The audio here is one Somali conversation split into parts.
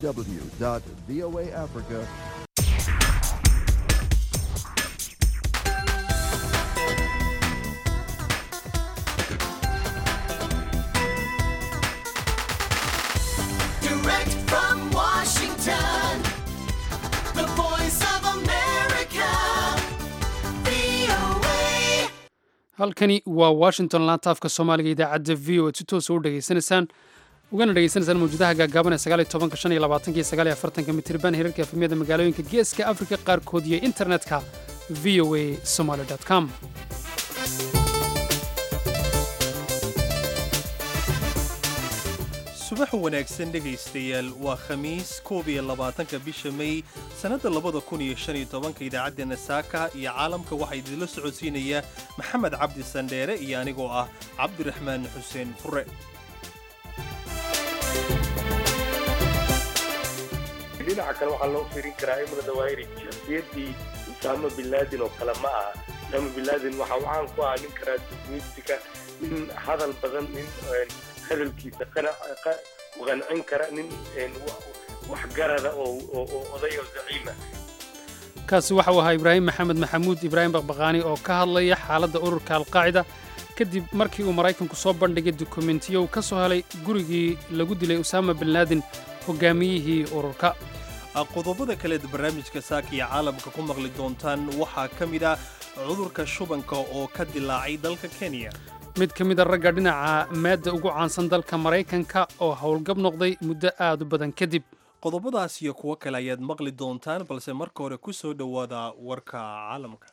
www.voaafrica Direct from Washington, the voice of America, VOA. halkani waa washington laantaafka soomaaliga idaacadda v o ad si toosa u dhegaysanaysaan ugana dhegaysanaysaan mawjadaha gaagaaban ee sagaaliyo tobanka shan iyo labaatanka iyo sagaaliyo afartanka mitirban hirarka efemyada magaalooyinka geeska afrika qaarkood iyo internetka v o a somaly com subax wanaagsan dhegaystayaal waa khamiis koob iyo labaatanka bisha may sannadda labada kun iyo shan iyo tobanka idaacaddeena saaka iyo caalamka waxaa idinla socodsiinaya maxamed cabdi sandheere iyo anigoo ah cabdiraxmaan xuseen fure dhinaca kale waxaa loo fiirin karaa imra dawaahiri shakhsiyaddii usaama bin laadin oo kale ma aha usaama bin laadin waxa uu caan ku ahaa nin karaatumistika nin hadal badan nin hadalkiisa qana- qa- ku qancin kara nin wa- waxgarada oo oo- oo oday oo zaciima kaasi waxa uu ahaa ibraahim maxamed maxamuud ibraahim baqbaqaani oo ka hadlaya xaaladda ururka alqaacida kadib markii uu maraykanku soo bandhigay dukumentiyo uu ka soo helay gurigii lagu dilay usaama bin laadin hogaamiyihii ururka qodobada kaleed barnaamijka saaka iyo caalamka ku maqli doontaan waxaa ka mid ah cudurka shubanka oo ka dilaacay dalka kenya mid ka mida ragga dhinaca maadda ugu caansan dalka maraykanka oo howlgab noqday muddo aad u badan kadib qodobadaas iyo kuwo kale ayaad maqli doontaan balse marka hore ku soo dhowaada warka caalamka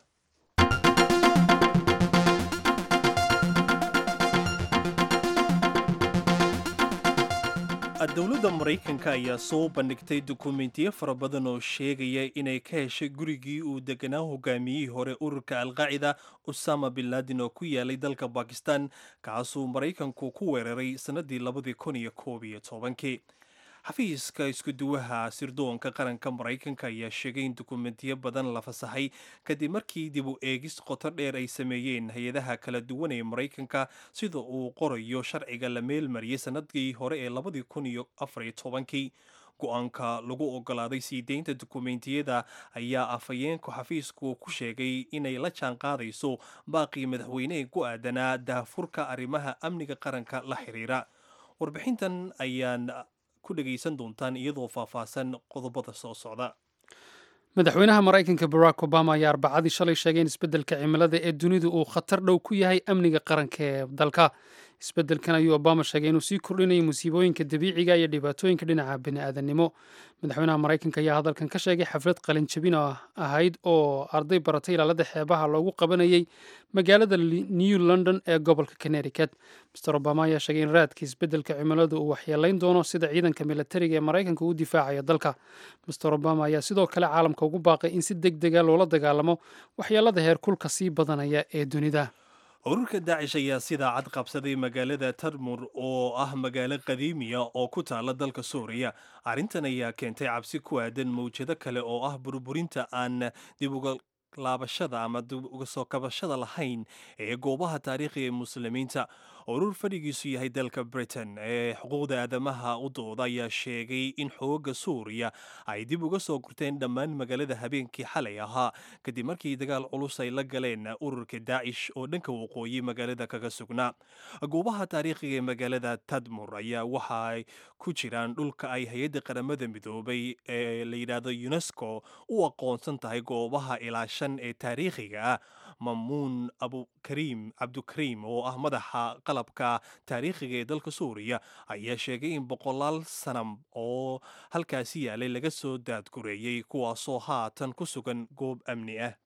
dowladda maraykanka ayaa soo bandhigtay dukumentiyo fara badan oo sheegaya inay ka heshay gurigii uu deganaa hogaamiyihii hore ururka alqaacida usama bin laadin oo ku yaalay dalka bakistan kaasuu maraykanku ku weeraray sannadii labadii kun iyo koob iyo tobankii xafiiska iskuduwaha sirdoonka qaranka maraykanka ayaa sheegay in dukumentiyo badan la fasaxay kadib markii dib u eegis qoto dheer ay sameeyeen hay-adaha kala duwan ee maraykanka sida uu qorayo sharciga la meelmariyey sannadii hore ee labadii kun iyo afar iyo tobankii go-aanka lagu ogolaaday sii deynta dukumentiyada ayaa afhayeenku xafiisku ku sheegay inay la jaan qaadayso baaqii madaxweyne ee ku aadanaa daafurka arrimaha amniga qaranka la xiriira warbixintan ayaan ku dhegaysan doontaan iyadoo faahfaahsan qodobada soo socda madaxweynaha maraykanka barack obama ayaa arbacadii shalay sheegay in isbeddelka cimilada ee dunidu uu khatar dhow ku yahay amniga qaranka ee dalka isbeddelkan ayuu obama sheegay inuu sii kordhinayo musiibooyinka dabiiciga iyo dhibaatooyinka dhinaca bini'aadanimo madaxweynaha maraykanka ayaa hadalkan ka sheegay xaflad qalinjabin oo ahayd oo arday baratay ilaalada xeebaha loogu qabanayay magaalada new london ee gobolka connecticut mr obama ayaa sheegay in raadka isbeddelka cimiladu uu waxyeelayn doono sida ciidanka militariga ee maraykanka uu difaacayo dalka mr obama ayaa sidoo kale caalamka ugu baaqay in si deg dega loola dagaalamo waxyeelada heerkulka sii badanaya ee dunida ururka daacish ayaa sidaa cad qabsaday magaalada tarmur oo ah magaalo qadiimiya oo ku taala dalka suuriya arrintan ayaa keentay cabsi ku aadan mawjado kale oo ah burburinta aan dib uga laabashada ama dib uga soo kabashada lahayn ee goobaha taariikhiga ee muslimiinta urur fadhigiisu yahay dalka britain ee xuquuqda aadamaha u dooda ayaa sheegay in xooga suuriya ay dib uga soo gurteen dhammaan magaalada habeenkii xalay ahaa kadib markii dagaal culus ay la galeen ururka daacish oo dhanka waqooyi magaalada kaga sugnaa goobaha taariikhiga ee magaalada tadmur ayaa waxa ay ku jiraan dhulka ay hay-adda qaramada midoobay ee la yidhaahdo unesco u aqoonsan tahay goobaha ilaashan ee taariikhiga ah mamuun abukariim cabdukariim oo ah madaxa qalabka taariikhiga ee dalka suuriya ayaa sheegay in boqolaal sanam oo halkaasi yaalay laga soo daadgureeyey kuwaasoo haatan ku sugan goob amni ah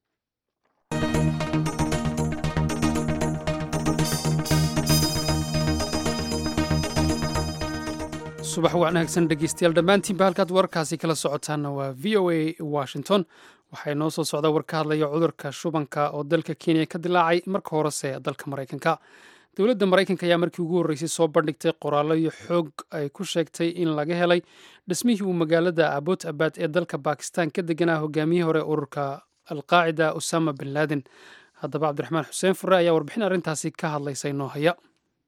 subax wanaagsan dhegeystayaal dhammaantiinba halkaad wararkaasi kala socotaanna waa v o a washington waxaa inoo soo socda war ka hadlaya cudurka shubanka oo dalka kenya ka dilaacay marka horese dalka maraykanka dowladda maraykanka ayaa markii ugu horreysay soo bandhigtay qoraallo iyo xoog ay ku sheegtay in laga helay dhismihii uu magaalada abot abad ee dalka bakistan ka deganaa hogaamiyihii hore ururka alqaacida usama bin laden haddaba cabdiraxmaan xuseen fure ayaa warbixin arrintaasi ka hadlaysa inoo haya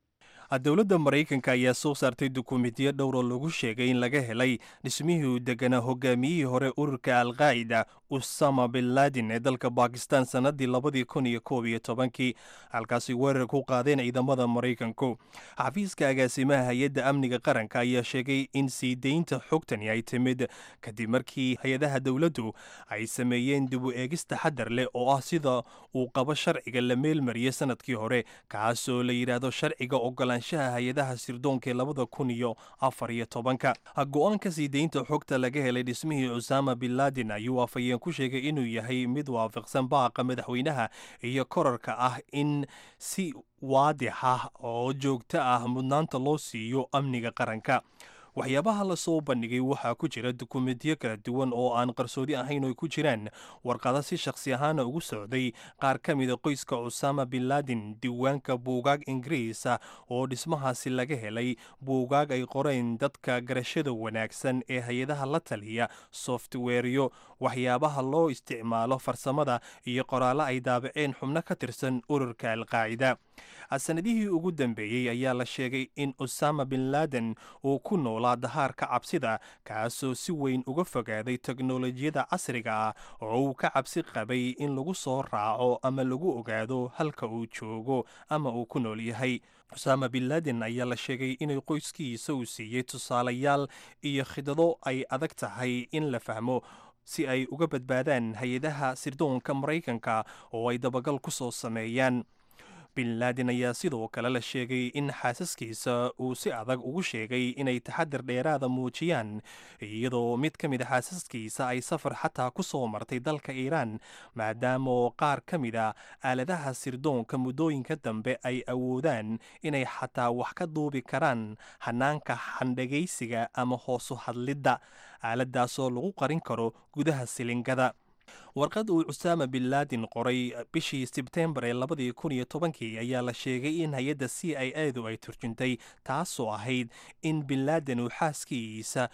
dowladda maraykanka ayaa soo saartay dukumiintiyo dhowr oo lagu sheegay in laga helay dhismihii uu deganaa hogaamiyihii hore ururka alqaa'ida usama bin laden ee dalka bakistan sannadii labadii kun iyo koob iyo tobankii halkaasi weerar ku qaadeen ciidamada maraykanku xafiiska agaasimaha hay-adda amniga qaranka ayaa sheegay in sii deynta xogtani ay timid kadib markii hay-adaha dowladdu ay sameeyeen dib u eegis taxadar leh oo ah sida uu qabo sharciga la meelmariyey sanadkii hore kaasoo la yidhaahdo sharciga ogolaanshaha hay-adaha sirdoonka ee labada kun iyo afar iyo tobanka go-aanka sii deynta xogta laga helay dhismihii cusaama bin laden ayuu afhayeen ku sheegay inuu yahay mid waafaqsan baaqa madaxweynaha iyo korarka ah in si waadix ah oo joogto ah mudnaanta loo siiyo amniga qaranka waxyaabaha lasoo bandhigay waxaa ku jira dukumeentiyo kala duwan oo aan qarsoodi ahayn oo ku jiraan warqado si shakhsi ahaana ugu socday qaar ka mida qoyska cusaama bin laden diiwaanka buugaag ingiriisa oo dhismahaasi laga helay buugaag ay qoreen dadka garashada wanaagsan ee hay-adaha la taliya softweeryo waxyaabaha loo isticmaalo farsamada iyo qoraallo ay daabaceen xubno ka tirsan ururka alqaacida sanadihii ugu dambeeyey ayaa la sheegay in usama bin laden uu ku noolaa dahaarka cabsida kaasoo si weyn uga fogaaday teknolojiyada casriga ah oo uu ka cabsi qabay in lagu soo raaco ama lagu ogaado halka uu joogo ama uu ku nool yahay usama bin laden ayaa la sheegay inay qoyskiisa uu siiyey tusaalayaal iyo khidado ay adag tahay in la fahmo si ay uga badbaadaan hay-adaha sirdoonka maraykanka oo ay dabagal ku soo sameeyaan bin laden ayaa sidoo kale la sheegay in xaasaskiisa uu si adag ugu sheegay inay taxadar dheeraada muujiyaan iyadoo mid ka mid a xaasaskiisa ay safar xataa ku soo martay dalka iiraan maadaamaoo qaar ka mid a aaladaha sirdoonka muddooyinka dambe ay awoodaan inay xataa wax ka duubi karaan hanaanka xandhagaysiga ama hoosu hadlidda aaladaasoo lagu qarin karo gudaha silingada warqad uu cusaama bin laden qoray bishii sebtembar ee labadii kun iyo tobankii ayaa la sheegay in hay-adda c i adu ay turjuntay taasoo ahayd in bin laden uu xaaskiisa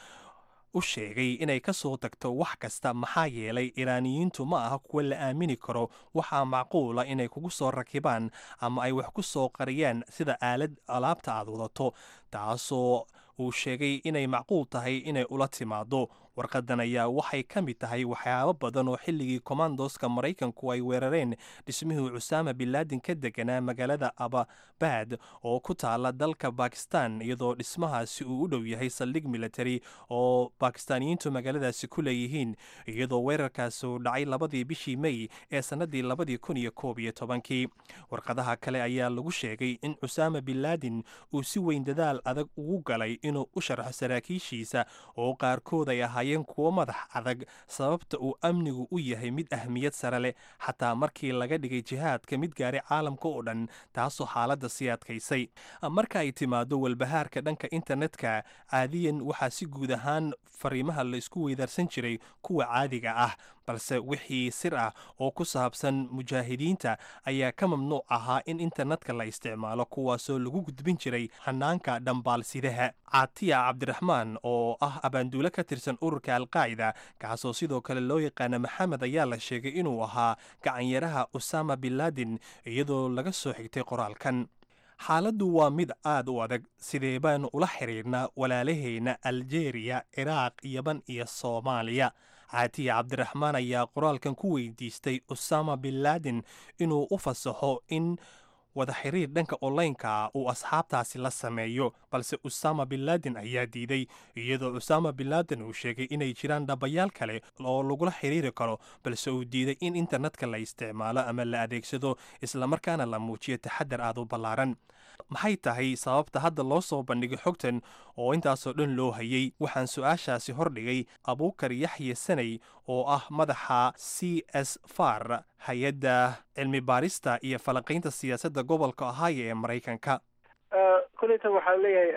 u sheegay inay ka soo tagto wax kasta maxaa yeelay iraaniyiintu ma aha kuwa la aamini karo waxaa macquula inay kugu soo rakibaan ama ay wax ku soo qariyaan sida aalad alaabta aad wadato taasoo uu sheegay inay macquul tahay inay ula timaado warqadan ayaa waxay ka mid tahay waxyaabo badan oo xilligii kommandoska maraykanku ay weerareen dhismihii cusaama bin laden ka deganaa magaalada ababad oo ku taala dalka bakistan iyadoo dhismahaasi uu u dhow yahay saldhig military oo bakistaaniyiintu magaaladaasi ku leeyihiin iyadoo weerarkaasi uu dhacay labadii bishii mey ee sannadii labadii kun iyo koob iyo tobankii warqadaha kale ayaa lagu sheegay in cusaama bin laden uu si weyn dadaal adag ugu galay inuu u sharxo saraakiishiisa oo qaarkood ay ahaayeen kuwo madax adag sababta uu amnigu u yahay mid ahmiyad sare leh xataa markii laga dhigay jihaadka mid gaaray caalamka oo dhan taasoo xaaladda sii adkaysay marka ay timaado walbahaarka dhanka internetka caadiyan waxaa si guud ahaan fariimaha la isku weydaarsan jiray kuwa caadiga ah balse wixii sir ah oo ku saabsan mujaahidiinta ayaa ka mamnuuc ahaa in internetka la isticmaalo kuwaasoo lagu gudbin jiray hanaanka dhambaalsidaha caatiya cabdiraxmaan oo ah abaanduule ka tirsan ururka alqaacida kaasoo sidoo kale loo yaqaana maxamed ayaa la sheegay inuu ahaa gacanyaraha usama bin laden iyadoo laga soo xigtay qoraalkan xaaladdu waa mid aad u adag sidee baanu ula xiriirnaa walaalahayna aljeeriya ciraaq yaban iyo soomaaliya caatiya cabdiraxmaan ayaa qoraalkan ku weydiistay usama bin laden inuu u fasaxo in wada xiriir dhanka onlineka uu asxaabtaasi la sameeyo balse usama bin laden ayaa diiday iyadoo usama bin laden uu sheegay inay jiraan dhabayaal kale oo lagula xiriiri karo balse uu diiday in internetka la isticmaalo ama la adeegsado islamarkaana la muujiyo taxadar aad u ballaaran maxay tahay sababta hadda loo soo bandhigay xogtan oo intaasoo dhan loo hayay waxaan su-aashaasi hordhigay abuukar yaxye sanay oo ah madaxa c s far hay-adda cilmi baarista iyo falanqaynta siyaasadda gobolka ohio ee maraykanka koleyta waxaa leeyahay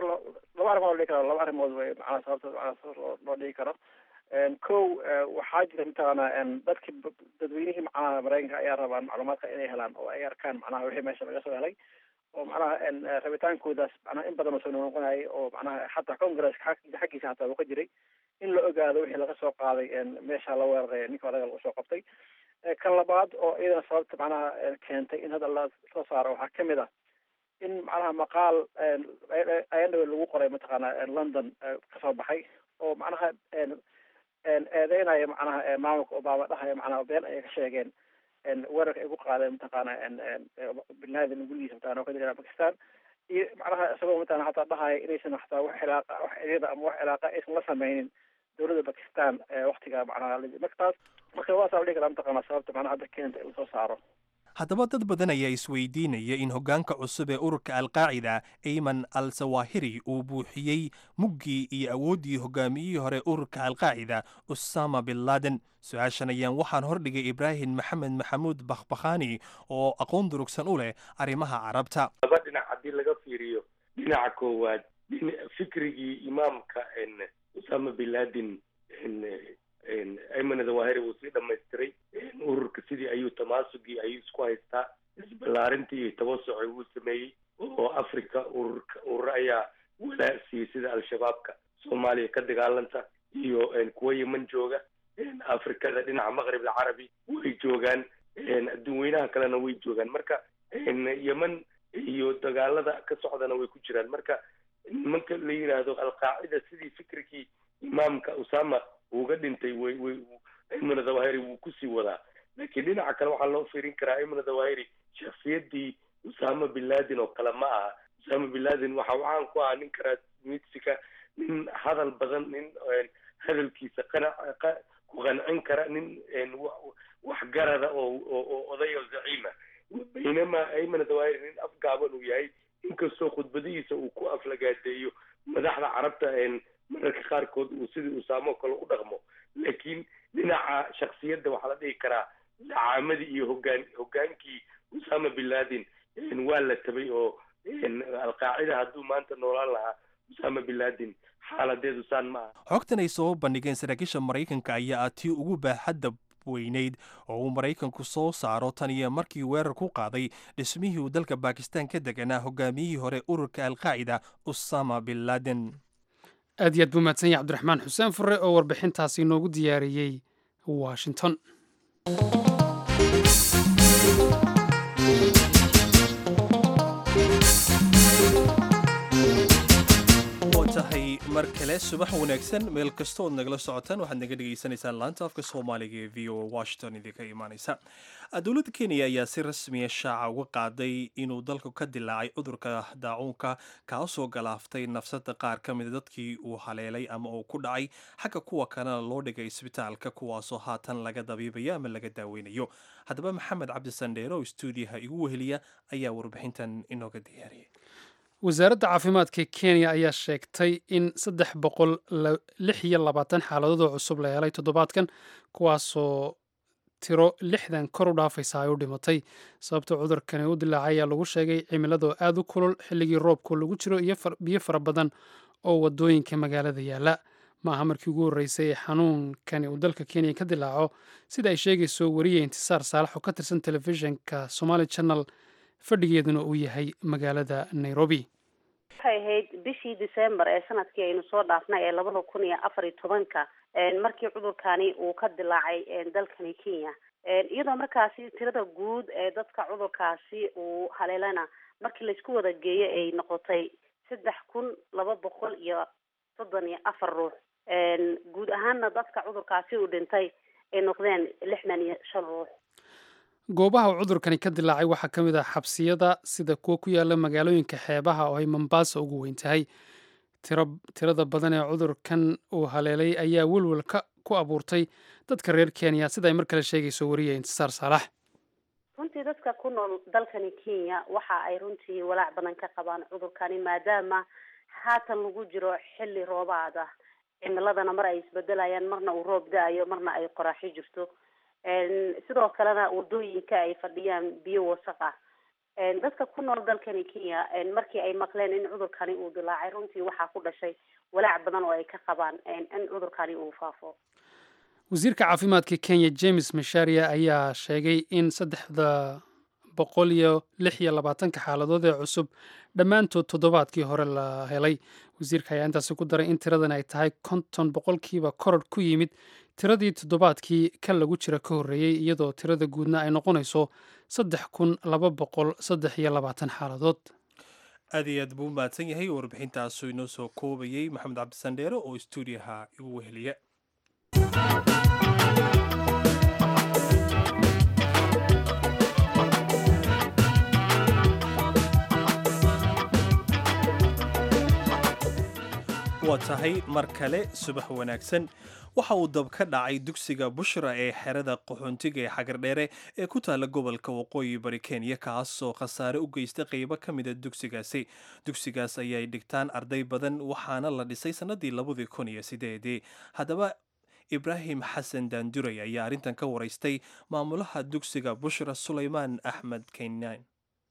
laba arrimood dhigi karo laba arrimood wey macnaa sababta macnaa loo dhigi karo kow waxaa jira mataqaanaa dadkii dadweynihii macnaha maraykanka ayaa rabaan macluumaadka inay helaan oo ay arkaan macnaha wixii meesha laga soo helay oo macnaha rabitaankoodaas macnaha in badan oo soo noqonayay oo macnaha xataa congresska xaggiisa hataa uu ka jiray in la ogaado wixii laga soo qaaday meesha la weeraray ninka odaga lagu soo qabtay kan labaad oo iyadana sababta macnaha keentay in hadda la soo saaro waxaa kamid ah in macnaha maqaal ayandhawe lagu qoray mataqaana london kasoo baxay oo macnaha eedeynaya macnaha maamulka obama dhahaya macnaha been ayay ka sheegeen weerarka ay ku qaadeen mataqaana bin laden gurigiisa mataqana oo ka jira bakistan iyo macnaha isagoo mataqana hataa dhahaya inaysan hataa wax cilaaqa wax xiriir ama wax cilaaqa aysan la sameynin dowladda bakistan waktiga macnaha marka taas marka waasaa la dhihi karaa mataqana sababta macnaha hadda keenta in lasoo saaro haddaba dad badan ayaa isweydiinaya in hoggaanka cusub ee ururka alqaacida ayman al sawahiri uu buuxiyey muggii iyo awooddii hogaamiyihii hore ururka alqaacida usama bin laden su-aashan ayaan waxaan hordhigay ibraahim maxamed maxamuud bakhbakhani oo aqoon durugsan u leh arrimaha carabta laba dhinac haddii laga fiiriyo dhinaca koowaad fikrigii imaamka usama bin laden ayman zawahiri wuu sii dhamaystiray ururka sidii ayuu tamaasugii ayuu isku haystaa isballaarintii iyo tabasuci wuu sameeyey oo africa ururka urur ayaa walaa siiyey sida al-shabaabka soomaaliya ka dagaalanta iyo kuwa yeman jooga afrikada dhinaca maqrib alcarabi way joogaan adduun weynaha kalena way joogaan marka yeman iyo dagaalada ka socdana way ku jiraan marka nimanka la yidhaahdo alqaacida sidii fikrikii imaamka usama uga dhintay way way ayman zawahiri wuu kusii wadaa laakiin dhinaca kale waxaa loo fiirin karaa ayman zawahiri shaksiyadii usama bin laden oo kale ma aha usama bin laden waxa uu caan ku ahaa nin karaasmidsika nin hadal badan nin hadalkiisa qanac ku qancin kara nin waxgarada oo oo oday oo zaciima baynama ayman zawahiri nin afgaaban uu yahay inkastoo khudbadihiisa uu ku aflagaadeeyo madaxda carabta mararka qaarkood uu sidii usaamo kale u dhaqmo laakiin dhinaca shaksiyadda waxaa la dhihi karaa dacaamadii iyo hogaan hogaankii usama bin laden waa la tabay oo alqaacida hadduu maanta noolaan lahaa usama bin laden xaaladeedu saan ma aha xogtan ay soo bandhigeen saraakiisha maraykanka ayaa ah tii ugu baaxadda weyneyd oo uu maraykanku soo saaro tan iyo markii weerar ku qaaday dhismihii uu dalka bakistan ka deganaa hogaamiyihii hore ururka alqaacida usama bin laden aad iyo aad buu mahadsan yahay cabdiraxmaan xuseen fure oo warbixintaasi inoogu diyaariyey washington oo tahay mar kale subax wanaagsan meel kastood nagala socotaan waxaad naga dhegaysanaysaan laanta afka soomaaliga ee v o a washington idinka imaaneysa dowladda kenya ayaa si rasmiya shaaca uga qaaday inuu dalku ka dilaacay cudurka daacuunka kaasoo galaaftay nafsada qaar ka mida dadkii uu haleelay ama uu ku dhacay xagga kuwa kalena loo dhigay isbitaalka kuwaasoo haatan laga dabiibayo ama laga daaweynayo haddaba maxamed cabdi sandheere oo stuudiyaha igu weheliya ayaa warbixintan inooga diyaariyay wasaaradda caafimaadka kenya ayaa sheegtay in saddex boqol lix iyo labaatan xaaladood oo cusub la helay toddobaadkan kuwaasoo tiro lixdan kor u dhaafaysa ay u dhimatay sababta cudurkani u dilaacay ayaa lagu sheegay cimiladoo aad u kulul xilligii roobku lagu jiro iyo biyo fara badan oo wadooyinka magaalada yaala maaha markii ugu horreysay ee xanuunkani uu dalka kenya ka dilaaco sida ay sheegayso wariye intisaar saalax oo ka tirsan telefishinka somali channel fadhigeeduna uu yahay magaalada nairobi waxay ahayd bishii december ee sanadkii aynu soo dhaafnay ee labada kun iyo afar iyo tobanka markii cudurkani uu ka dilaacay dalkani kenya iyadoo markaasi tirada guud ee dadka cudurkaasi uu haleelana markii laisku wada geeyo ay noqotay saddex kun laba boqol iyo soddon iyo afar ruux guud ahaanna dadka cudurkaasi uu dhintay ay noqdeen lixdan iyo shan ruux goobaha uu cudurkani ka dilaacay waxaa ka mid ah xabsiyada sida kuwa ku yaala magaalooyinka xeebaha oo ay mombasa ugu weyn tahay tirada badan ee cudurkan uu haleelay ayaa welwel ku abuurtay dadka reer kenya sida ay mar kale sheegayso wariye intisaar saalax runtii dadka ku nool dalkani kenya waxa ay runtii walaac badan ka qabaan cudurkani maadaama haatan lagu jiro xilli roobaad ah cimiladana mar ay isbedelayaan marna uu roob da-ayo marna ay qoraaxi jirto sidoo kalena wadooyinka ay fadhiyaan biyo wasaq ah dadka ku nool dalkani kenya markii ay maqleen in cudurkani uu dilaacay runtii waxaa ku dhashay walaac badan oo ay ka qabaan in cudurkani uu faafo wasiirka caafimaadka kenya james masharia ayaa sheegay in saddexda boqol iyo lix iyo labaatanka xaaladood ee cusub dhammaantood toddobaadkii hore la helay wasiirka ayaa intaasi ku daray in tiradan ay tahay konton boqolkiiba koror ku yimid tiradii toddobaadkii kan lagu jira ka horreeyey iyadoo tirada guudna ay noqonayso saddex kun laba boqol saddex iyo labaatan xaaladood aad iyo aad buu u mahadsan yahay warbixintaasu inoo soo koobayey maxamed cabdisandheere oo stuudiyaha igu weheliya waa tahay mar kale subax wanaagsan waxa uu dab ka dhacay dugsiga bushra ee xerada qaxoontiga ee xagardheere ee ku taala gobolka waqooyi bari kenya kaasoo khasaare u geystay qeybo ka mida dugsigaasi dugsigaas ayay dhigtaan arday badan waxaana la dhisay sannadii labadii kun iyo sideedii haddaba ibraahim xasan daanduray ayaa arrintan ka waraystay maamulaha dugsiga bushra sulaymaan axmed keynaan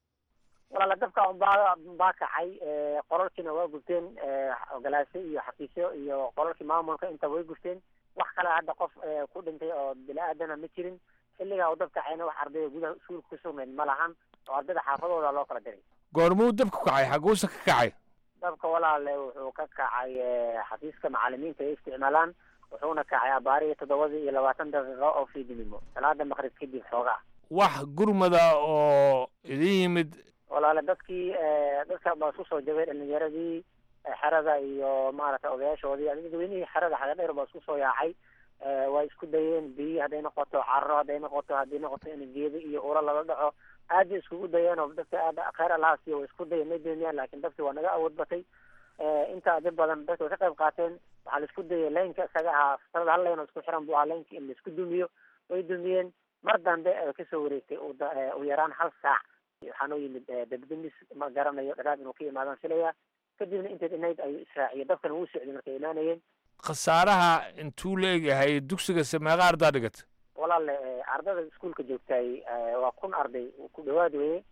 walaala dabka baa baa kacay qolalkiina waa gubteen ogolaasyo iyo xafiisyo iyo qolalkii maamulka inta way gubteen wax kale hadda qof ku dhintay oo bini-aadana ma jirin xilligaa uu dab kacayna wax ardayda gudaha iskuulka ku sugnayd ma lahan oo ardayda xaafadooda loo kala diray goormuu dabku kacay xaguusa ka kacay dabka walaale wuxuu ka kacay xafiiska macalimiinta ay isticmaalaan wuxuuna kacay abaariyo toddobadii iyo labaatan daqiiqo oo fiidnimo salaada maqrib kadib xoogaa wax gurmada oo idin yimid walaale dadkii dadka baa isku soo jabay dhalinyaradii xerada iyo maaragtay odayaashoodii dadweynihii xerada xagadheer baa isku soo yaacay waa isku dayeen biyi hadday noqoto carro hadday noqoto haddii noqoto in geeda iyo ula lala dhaco aad bay iskugu dayeen oo dadka aad kheyr allahaasiyo way isku dayeen may dooniyaan laakiin dadki waa naga awood batay inta dad badan dadka way ka qayb qaateen waxaa la isku dayay laynka isaga ahaa fasalada hal layn oo isku xiran buu ahaa laynka in la isku dumiyo way dumiyeen mar dambe kasoo wareegtay u yaraan hal saac waxaa noo yimid dabdamis ma garanayo dharaab inuu ka imaadaan filaya kadibna inteed inayd ayuu israaciye dabkan wuu socday markay imaanayeen khasaaraha intuu leegyahay dugsiga sameeqa ardaa dhigata walaale ardada iskuolka joogtaay waa kun arday ku dhawaad weye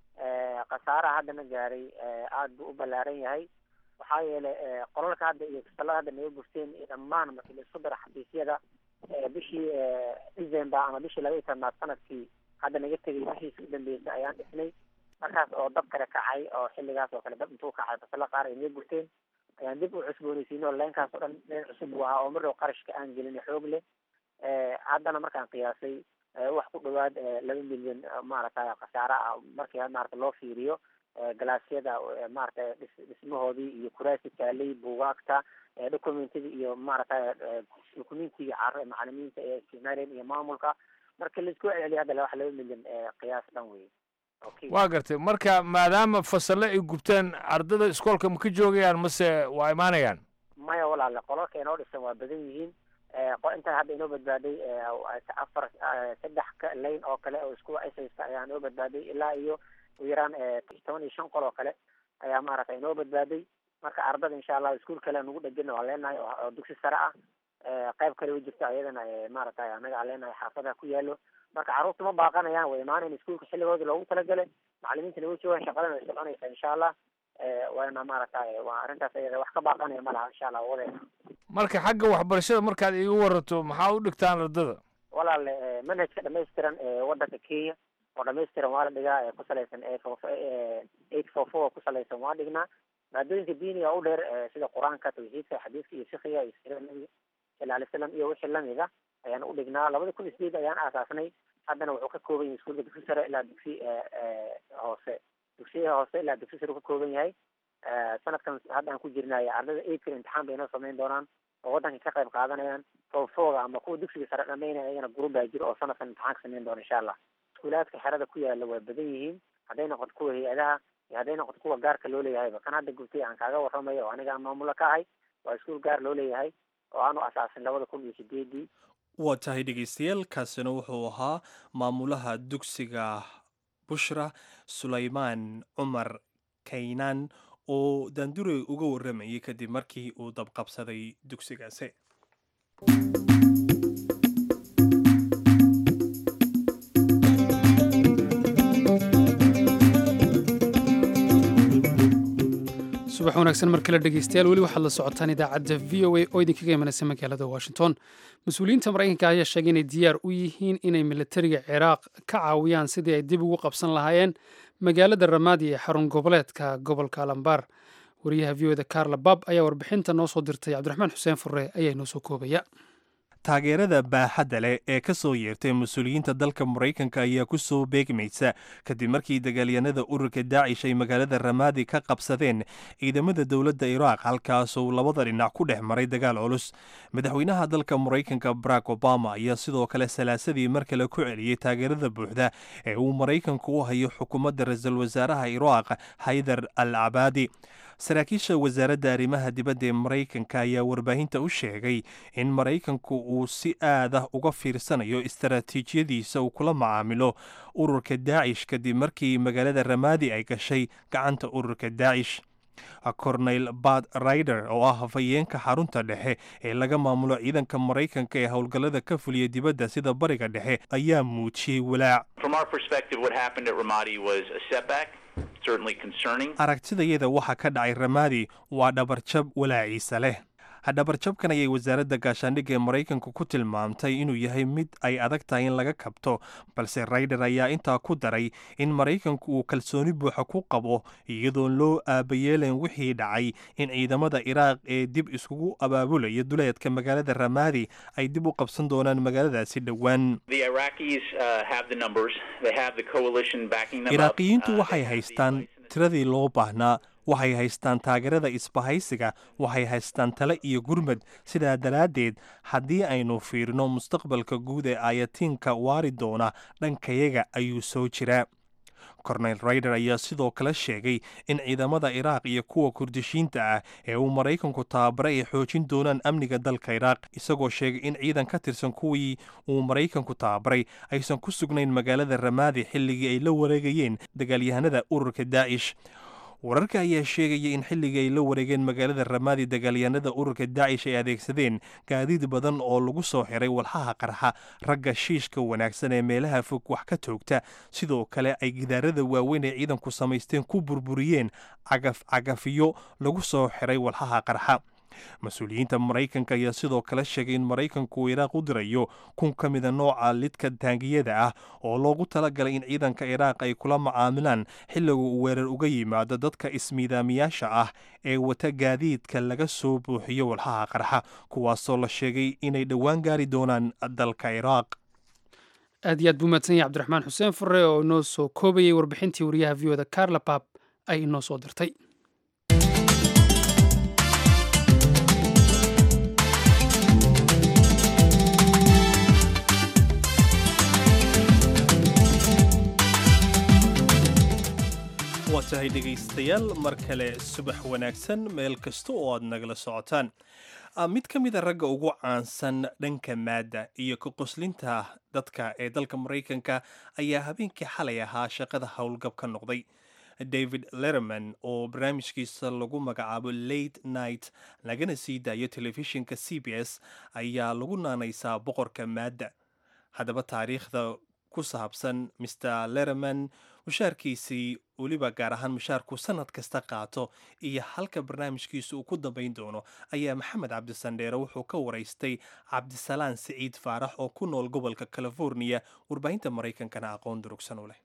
khasaaraha haddana gaaray aada buu u ballaaran yahay waxaa yeelay qolalka hadda iyo fasalada hadda naga gurteen iyo dhammaan markii la isku dara xafiisyada bishii december ama bishii laba iyo tobnaad sanadkii hadda naga tegay bishiisa u dambeysay ayaan dhisnay markaas oo dab kale kacay oo xilligaas oo kale dab intuu kacay fasalo qaar ay naga gurteen ayaan dib u cusboonaysiin oo leenkaas oo dhan leen cusub buu ahaa oo marrow qarashka aan gelin xoog leh haddana markaan qiyaasay wax ku dhawaad laba milyan maaragtay khasaare ah markii maarata loo fiiriyo galaasyada maaragtay dhismahoodii iyo kuraasi taalay buugaagta documentadii iyo maaragtay documentiga carro macalimiinta ee isticmaaleen iyo maamulka marka laisku celiya hadda wax laba milyan qiyaas dhan wey waa gartay marka maadaama fasalle ay gubteen ardada iskoolka ma ka joogayaan mase waa imaanayaan maya walaale qolalka inoo dhisan waa badan yihiin intaa hadda inoo badbaaday afar saddex layn oo kale oo isku isaysta ayaa inoo badbaaday ilaa iyo u yaraan toban iyo shan qol oo kale ayaa maaragtay inoo badbaaday marka ardada insha allah iskuol kale nagu dhegana waa leenahay oo dugsi sare ah qayb kale way jirto ayadana maaragtay anaga aan leenahay xaafadaha ku yaalo marka carruurta ma baaqanayaan way imaanayan iskuolka xilligooda loogu talagalay macalimiintana way joogaan shaqadana way soconaysaa insha allah waana maaragtay waa arrintaas ayada wax ka baaqanaya ma laha insha allah wadeena marka xagga waxbarashada markaad iiga waranto maxaa u dhigtaan ardada walaale manhajka dhamaystiran ee wadanka kenya oo dhamaystiran waa la dhigaa ee ku salaysan eight four four ku salaysan waa dhignaa maadooyinka diiniga u dheer sida qur-aanka tawxiidka xadiiska iyo fikiga iyo sirada nabiga sala alay slam iyo wixii lamid ah ayaan u dhignaa labada kun iyo sideed ayaan aasaasnay haddana wuxuu ka kooban yahay iskuulka dugsi sare ilaa dugsi hoose dugsiyaha hoose ilaa dugsi sare uu ka kooban yahay sanadkan hadda aan ku jirnay ardada eidka imtixaan bay inoo samayn doonaan oo waddanka ka qayb qaadanayaan foofooga ama kuwa dugsiga sare dhamaynaya ayagana gurub baa jiro oo sanadkan imtixaan ka samayn doona insha allah iskuulaadka xerada ku yaala waa badan yihiin hadday noqoto kuwa hay-adaha iyo hadday noqoto kuwa gaarka loo leeyahayba kan hadda gurtay aan kaaga warramayo oo aniga aan maamulo ka ahay waa iskuul gaar loo leeyahay oo aanu asaasin labada kun iyo sideedii waa tahay dhegeystayaal kaasina wuxuu ahaa maamulaha dugsiga bushra sulaymaan cumar kaynaan oo daandurey uga warramayay kadib markii uu dabqabsaday dugsigaasi subax wanaagsan mar kale dhegeystayaal weli waxaad la socotaan idaacadda v o a oo idinkaga imanaysa magaalada washington mas-uuliyiinta maraykanka ayaa sheegay inay diyaar u yihiin inay militariga ciraaq ka caawiyaan sidii ay dib ugu qabsan lahaayeen magaalada ramaadi ee xarun goboleedka gobolka alambar wariyaha v o da carla bab ayaa warbixinta noo soo dirtay cabdiraxmaan xuseen furre ayaa inoo soo koobaya taageerada baaxadda leh ee ka soo yeertay mas-uuliyiinta dalka maraykanka ayaa ku soo beegmaysa kadib markii dagaalyanada ururka daacish ay magaalada ramaadi ka qabsadeen ciidamada dowladda iraaq halkaasuu labada dhinac ku dhex maray dagaal culus madaxweynaha dalka maraykanka barack obama ayaa sidoo kale salaasadii mar kale ku celiyey taageerada buuxda ee uu maraykanku u hayo xukuumadda ra-iisul wasaaraha iraaq haydar al cabaadi saraakiisha wasaaradda arrimaha dibadda ee maraykanka ayaa warbaahinta u sheegay in maraykanku uu si aad ah uga fiirsanayo istaraatiijiyadiisa uu kula macaamilo ururka daacish kadib markii magaalada ramaadi ay gashay gacanta ururka daacish corneyl bad rider oo ah hafayeenka xarunta dhexe ee laga maamulo ciidanka maraykanka ee howlgallada ka fuliya dibadda sida bariga dhexe ayaa muujiyey walaac From our perspective, what happened at Ramadi was a setback, certainly concerning. aragtidayada waxa ka dhacay ramaadi waa dhabarjab walaaciisa leh dhabarjabkan ayay wasaaradda gaashaandhigga ee maraykanku ku tilmaamtay inuu yahay mid ay adag tahay in laga kabto balse rayder ayaa intaa ku daray in maraykanku uu kalsooni buuxa ku qabo iyadoon loo aabayeelayn wixii dhacay in ciidamada iraaq ee dib iskugu abaabulaya duleedka magaalada ramaadi ay dib u qabsan doonaan magaaladaasi dhowaan The Iraqis uh, have the numbers. They have the coalition backing them up. iraaqiyiintu Uh, waxay haystaan tiradii loo baahnaa waxay haystaan taageerada isbahaysiga waxay haystaan tale iyo gurmad sidaa daraaddeed haddii aynu fiirino mustaqbalka guud ee ayatiinka waari doona dhankayaga ayuu soo jiraa corneyl raider ayaa sidoo kale sheegay in ciidamada iraaq iyo kuwa kurdishiinta ah ee uu maraykanku tababare ay xoojin doonaan amniga dalka iraaq isagoo sheegay in ciidan ka tirsan kuwii uu maraykanku tababaray aysan ku sugnayn magaalada ramaadi xilligii ay la wareegayeen dagaalyahanada ururka daacish wararka ayaa sheegaya in xilligii ay la wareegeen magaalada ramaadi dagaalyahanada ururka daacish ay adeegsadeen gaadiid badan oo lagu soo xiray walxaha qarxa ragga shiishka wanaagsan ee meelaha fog wax ka toogta sidoo kale ay gidaarada waaweyn ee ciidanku samaysteen ku burburiyeen cagaf cagafiyo lagu soo xiray walxaha qarxa mas-uuliyiinta maraykanka ayaa sidoo kale sheegay in maraykanku uu iraaq u dirayo kun ka mida nooca lidka taangiyada ah oo loogu talagalay in ciidanka iraaq ay kula macaamilaan xilliga uu weerar uga yimaado dadka ismiidaamiyaasha ah ee wata gaadiidka laga soo buuxiyo walxaha qarxa kuwaasoo la sheegay inay dhowaan gaari doonaan dalka iraaq aad iyo aad buu mahadsan yahay cabdiraxmaan xuseen fure oo inoo soo koobayay warbixintii wariyaha v oda carla bab ay inoo soo dirtay waa tahay dhegaystayaal mar kale subax wanaagsan meel kasta oo aad nagala socotaan Ah, mid ka mid a ragga ugu caansan dhanka maadda iyo ka qoslinta dadka ee dalka maraykanka ayaa habeenkii xalay ahaa shaqada howlgab ka noqday david letterman oo barnaamijkiisa lagu magacaabo late night lagana sii daayo telefishinka c b s ayaa lagu naanaysaa boqorka maadda haddaba taariikhda ku saabsan mr letterman mushaarkiisii weliba gaar ahaan mushaarku sanad kasta qaato iyo halka barnaamijkiisu uu ku dambayn doono ayaa maxamed cabdisandheere wuxuu ka waraystay cabdisalaan siciid faarax oo ku nool gobolka california warbaahinta maraykankana aqoon durugsan u leh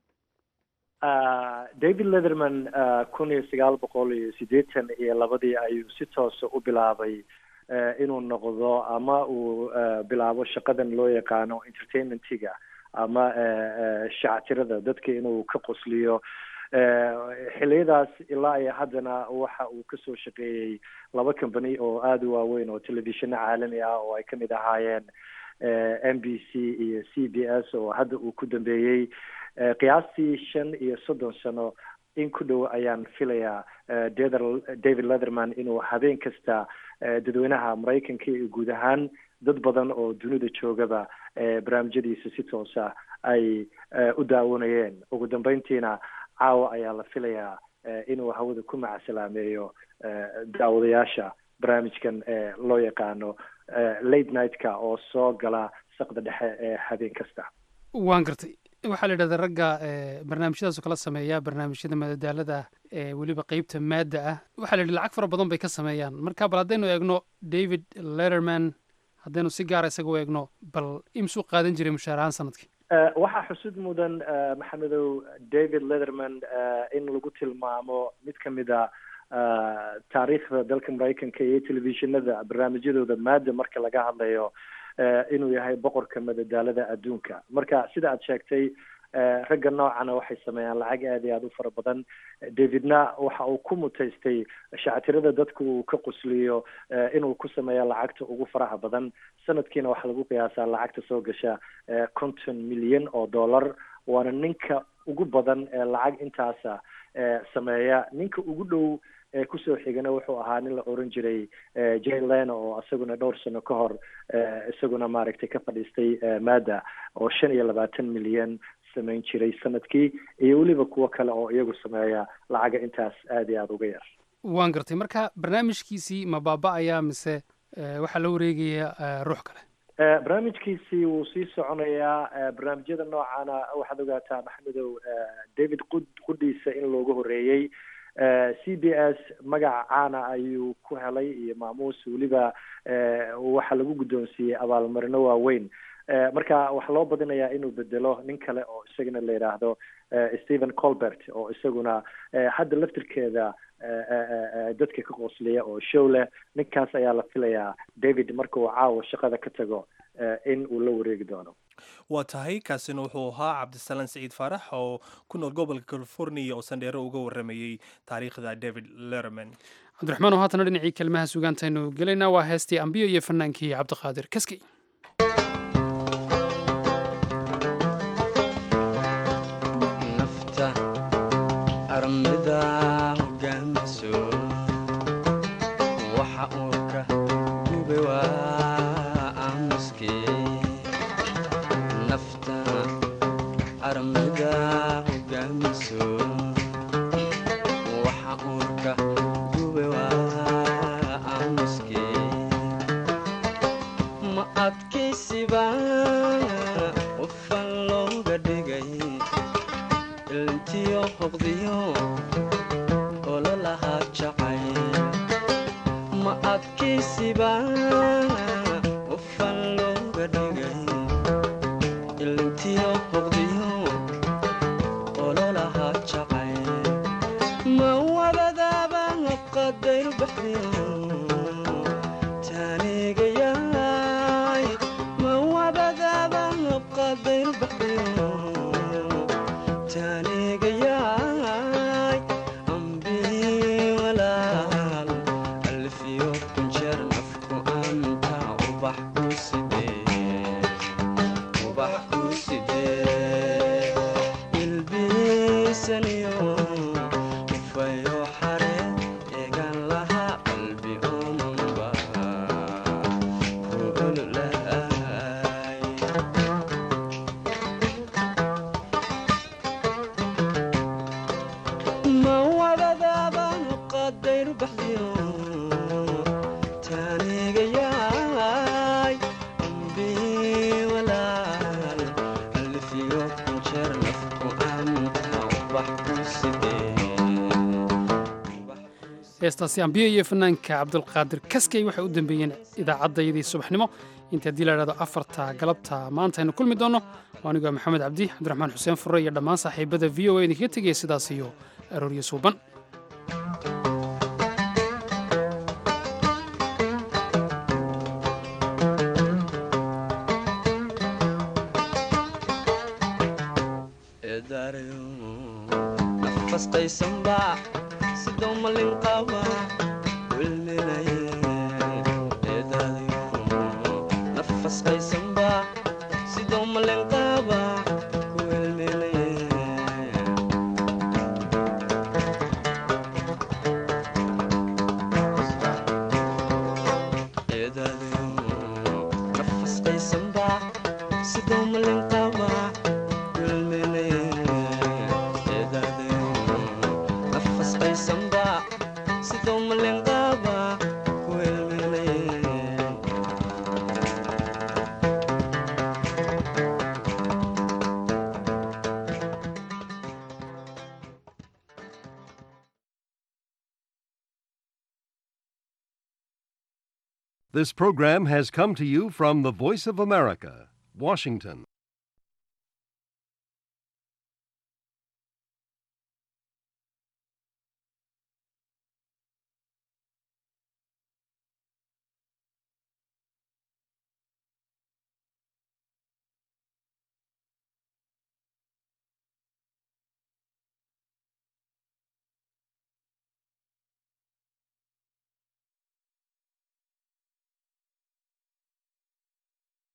Ah, david letherman ah, kun iyo sagaal boqol iyo siddeetan iyo labadii ayuu si toosa u bilaabay eh, inuu noqdo ama uu eh, bilaabo shaqadan loo yaqaano entertainmentiga ama eh, eh, shactirada dadka inuu ka qosliyo Eh, xiliyadaas ilaa iyo haddana waxa uu kasoo shaqeeyey laba company oo aada u waaweyn oo telefishino caalami ah oo ay kamid ahaayeen eh, m b c iyo c b s oo hadda uu ku dambeeyey Eh, qiyaastii shan iyo soddon sano in ku dhow ayaan filayaa eh, David- david letherman inuu habeen kasta eh, dadweynaha maraykanka iyo guud ahaan dad badan oo dunida joogaba eh, barnaamijyadiisa si toosa ay eh, u daawanayeen ugu dambeyntiina caawa ayaa la filayaa eh, inuu hawada ku macasalaameeyo eh, daawadayaasha barnaamijkan ee loo yaqaano eh, late night-ka oo soo gala saqda dhexe ee habeen kasta waan gartay waxaa la yidhahdaa ragga eh, barnaamijyadaasoo kala sameeya barnaamijyada madadaalada ah ee weliba qeybta maadda ah waxaa la yidhi lacag fara badan bay ka sameeyaan marka bal haddaynu eegno david letterman haddaynu si gaara isaga u eegno bal imsuu qaadan jiray mushaar ahaan sanadkii Eh, waxaa xusud mudan eh, maxamedow david letherman eh, in lagu tilmaamo mid ka mid a eh, taariikhda dalka maraykanka iyo telefishinada barnaamijyadooda maada marka laga hadlayo inuu yahay boqorka madadaalada adduunka marka sida aad sheegtay ragga noocana waxay sameeyaan lacag aad iyo aada u fara badan davidna waxa uu ku mutaystay shactirada dadku uu ka qusliyo inuu ku sameeya lacagta ugu faraha badan sanadkiina waxaa lagu qiyaasaa lacagta soo gasha konton milyan oo dollar waana ninka ugu badan ee lacag intaasa sameeya ninka ugu dhow ee kusoo xigana wuxuu ahaa nin la oran jiray jay leno oo isaguna dhowr sano ka hor isaguna maaragtay ka fadhiistay maada oo shan iyo labaatan milyan samayn jiray sanadkii iyo weliba kuwo kale oo iyagu sameeya lacaga intaas aada iyo aada uga yar waan gartay marka barnaamijkiisii ma baaba-ayaa mise waxaa la wareegaya ruux kale barnaamijkiisii wuu sii soconayaa barnaamijyada noocana waxaad ogaataa maxamedow david qud qudhiisa in looga horeeyey c b s magaca caana ayuu ku helay iyo maamuus weliba waxaa lagu guddoonsiiyey abaalmarino waaweyn marka waxaa loo badinayaa inuu bedelo nin kale oo isagana la yidhaahdo stephen colbert oo isaguna hadda laftirkeeda dadka ka qosliya oo show leh ninkaas ayaa la filayaa david marka uu caawa shaqada ka tago in uu la wareegi doono waa tahay kaasina wuxuu ahaa cabdisalaan siciid faarax oo ku nool gobolka california oo sandheero uga waramayey taariikhda david lerman cabdiraxmaan oo haatana dhinacii kelmaha sugaantaynu gelaynaa waa heestii ambiyo iyo fanaankii cabdiqaadir kaskey nafta armida hogaamiso waxa uu ka gube waa aamuskee nafta armida hogaamiso waxa uu ka gube waa aamuskee ma adkaysiba qofan looga dhigay ilntiyo hoqdiyo ololahaa jacayl ma adkaysiba qofan looga dhigay ilntiyo hoqdiyo ololahaa jacayl ma wadadaaba qadayr baxdiyo taanigayaay ma wadadaaba qadayr baxdiyo taanigayaay ambii walaal alfiyo kunjeer nafku anta ubax ku sidee ubax ku sidee ilbiisaniyo ufayo xare eegan lahaa qalbi omanba ku ololahay ma wadadaaba qadayr baxdiyo taanigayaay ambii walaal alfiyo kunjeer nafku anta ubax ku sidee heestaasi ambiyo iyo fanaanka cabdulqaadir kaskey waxay u dambeeyeen idaacaddayadii subaxnimo inta haddii la idhahdo afarta galabta maanta aynu kulmi doonno waa anigoo maxamed cabdi cabdiraxmaan xuseen furre iyo dhammaan saaxiibada v o a idinkaga tegaya sidaas iyo arooryo suuban eedaarayo nafas qaysanba sidoo malin qaba wilminaye eedaarayo nafas qaysanba sidoo malin qaba wilminaye eedaarayo nafas qaysanba sidoo malin qaba wilminaye eedaarayo nafas qaysanba sidoo malin qaba wilminaye This program has come to you from the Voice of America, Washington.